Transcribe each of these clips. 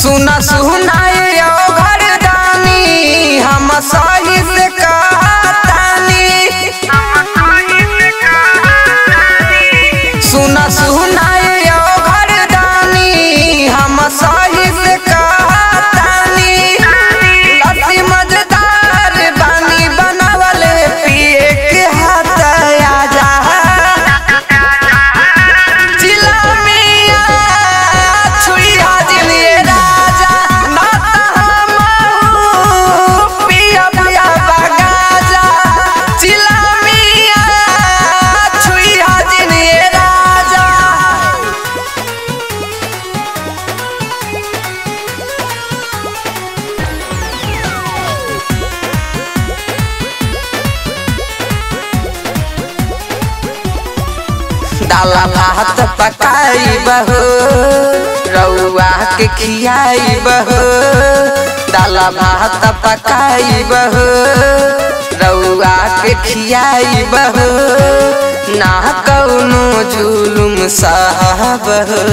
सुना सुनाए ओ घरदानी हम सही से कहतानी सुना सुनाए ओ घरदानी हम सही से कहतानी लस्सी मजेदार बानी बनावल पिए के हाथ आजा जिला मिया छुई हाजिर ये राजा नाता हमहू पिया पिया बगाजा जिला मिया छुई हाजिर ये राजा दाला भात पकाई बहो रउआ के खियाई बहो दाला भात पकाई बहो रउआ के खियाई बहो ना कौनो जुलुम साहब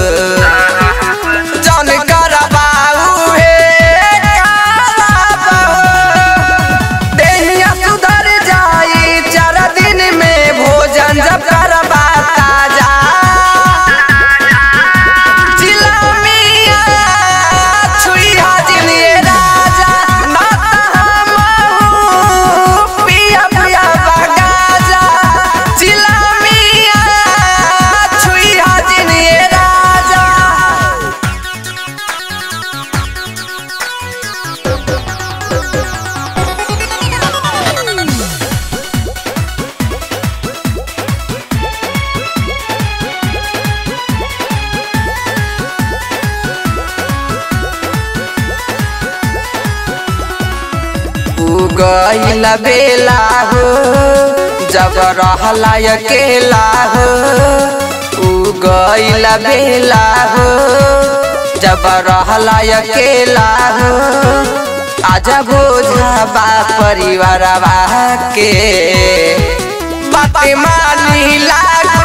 जौन करबाऊ हे करबाऊ देहिया सुधर जाई चार दिन में भोजन जब करबा ताजा जिला मिया छुई हाजिर ये राजा नाता हमहू पिया पिया बगाजा जिला मिया छुई हाजिर ये राजा उ गईल बेला हो जब रहला अकेला हो उ गईल बेला हो जब रहला अकेला हो आजा बोझा बा परिवार के बात मानी लाग